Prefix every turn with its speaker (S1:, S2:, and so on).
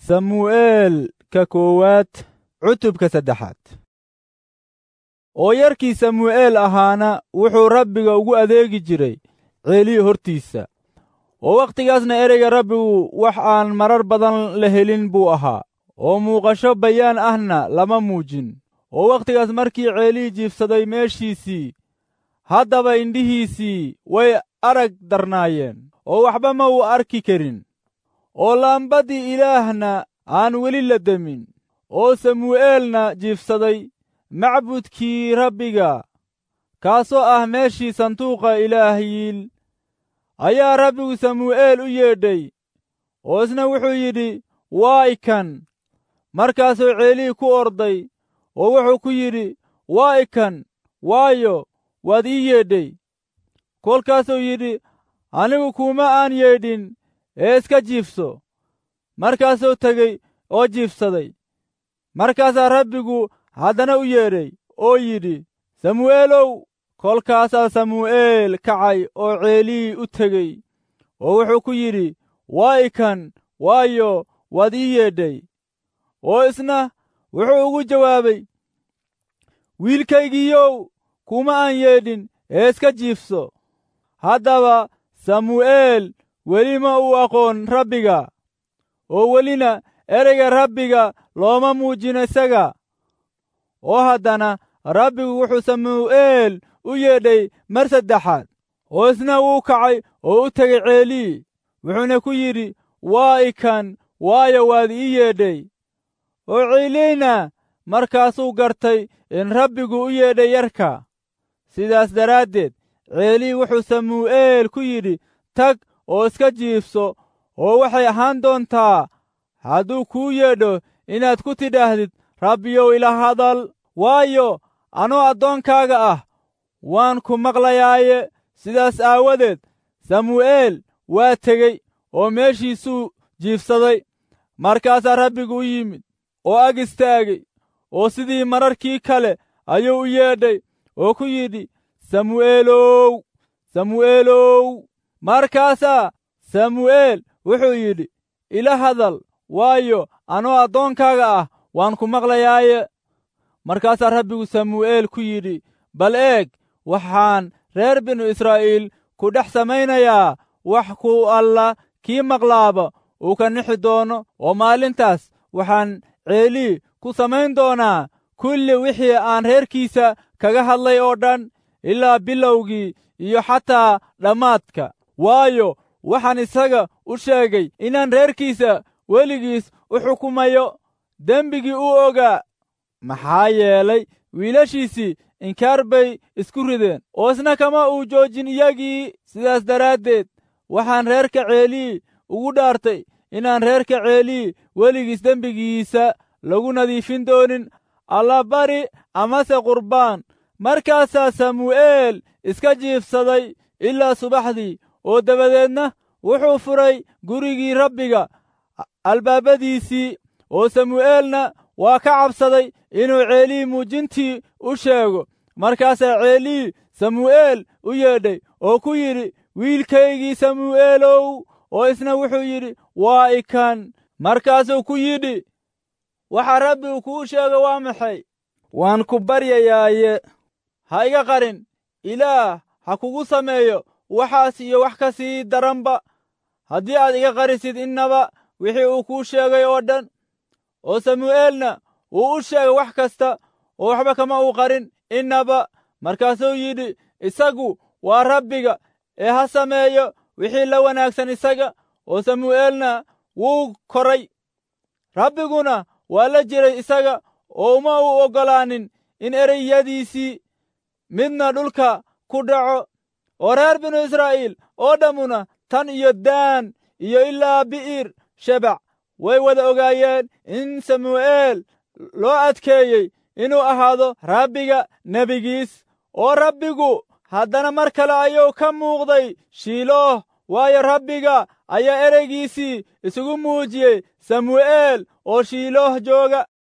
S1: samu'eel ka koowaad cutubka saddexaad oo yarkii samu'eel ahaana wuxuu rabbiga ugu adeegi jiray ceelii hortiisa oo wakhtigaasna ereyga rabbigu wax aan marar badan la helin buu ahaa oo muuqasho bayaan ahna lama muujin oo wakhtigaas markii ceelii jiibsaday meeshiisii haddaba indhihiisii way arag darnaayeen oo waxba ma uu arki karin oo laambaddii ilaahna aan weli la demin oo samu'eelna jiibsaday macbudkii rabbiga kaasoo ah meeshii sanduuqa ilaahiil ayaa rabbigu samu'eel u yeedhay oo isna wuxuu yidhi waa ikan markaasuu ceelii ku orday oo wuxuu ku yidhi waa ikan waayo waad ii yeedhay kolkaasuu yidhi anigu kuuma aan yeedhin ee iska jiifso markaasuu tegey oo jiifsaday markaasaa rabbigu haddana u yeedhay oo yidhi samu'eelow kolkaasaa samu'eel kacay oo ceelii u tegey oo wuxuu ku yidhi waa ikan waayo waad ii yeedhay oo isna wuxuu ugu jawaabay wiilkaygiiyow kuma aan yeedhin ee iska jiifso haddaba samu'eel weli ma uu aqoon rabbiga oo welina ereyga rabbiga looma muujin isaga oo haddana rabbigu wuxuu samu'eel u yeedhay mar saddexaad oo isna wuu kacay oo u tegay ceelii wuxuuna ku yidhi waa ikan waayo waad ii yeedhay oo ceeliina markaasuu gartay in rabbigu u yeedhay yarka sidaas daraaddeed ceelii wuxuu samu'eel ku yidhi tag oo iska jiifso oo waxay ahaan doontaa hadduu kuu yeedho inaad ku tidhaahdid rabbiyow ila hadal waayo anoo addoonkaaga ah waan ku maqlayaaye sidaas aawadeed samu'eel waa tegey oo meeshiisuu jiifsaday markaasaa rabbigu u yimid oo ag istaagay oo sidii mararkii kale ayuu u yeedhay oo ku yidhi samu'eelow samu'eelow markaasaa samu'eel wuxuu yidhi ila hadal waayo anoo addoonkaaga ah waan ku maqlayaaye markaasaa rabbigu samu'eel ku yidhi bal eeg waxaan reer binu israa'iil ku dhex samaynayaa wax ku alla kii maqlaaba uu ka nixi doono oo maalintaas waxaan ceelii ku samayn doonaa kulli wixii aan reerkiisa kaga hadlay oo dhan ilaa bilowgii iyo xataa dhammaadka waayo waxaan isaga u sheegay inaan reerkiisa weligiis u xukumayo dembigii u ogaa maxaa yeelay wiilashiisii inkaar bay isku rideen oo isna kama uu joojin iyagii sidaas daraaddeed waxaan reerka ceelii ugu dhaartay inaan reerka ceelii weligiis dembigiisa lagu nadiifin doonin allabari amase qurbaan markaasaa samu'eel iska jiifsaday ilaa subaxdii oo dabadeedna wuxuu furay gurigii rabbiga albaabadiisii oo samu'eelna waa ka cabsaday inuu ceelii muujintii u sheego markaasaa ceelii samu'eel u yeedhay oo ku yidhi wiilkaygii samu'eelow oo isna wuxuu yidhi waa ikan markaasuu ku yidhi waxa rabbigu kuu sheego waa maxay waan ku baryayaaye ha iga qarin ilaah ha kugu sameeyo waxaas iyo wax ka sii daranba haddii aad iga qarisid innaba wixii uu kuu sheegay oo dhan oo samu'eelna wuu u sheegay wax kasta oo waxba kama uu qarin innaba markaasuu yidhi isagu waa rabbiga ee ha sameeyo wixii la wanaagsan isaga oo samu'eelna wuu koray rabbiguna waa la jiray isaga oo uma uu oggolaanin in ereyadiisii midna dhulka ku dhaco oo reer binu israa'iil oo dhammuna tan iyo daan iyo ilaa bi'ir shebac way wada ogaayeen in samu'eel loo adkeeyey inuu ahaado rabbiga nebigiis oo rabbigu haddana mar kale ayuu ka muuqday shiilooh waayo rabbiga ayaa ereygiisii isugu muujiyey samu'eel oo shiilooh jooga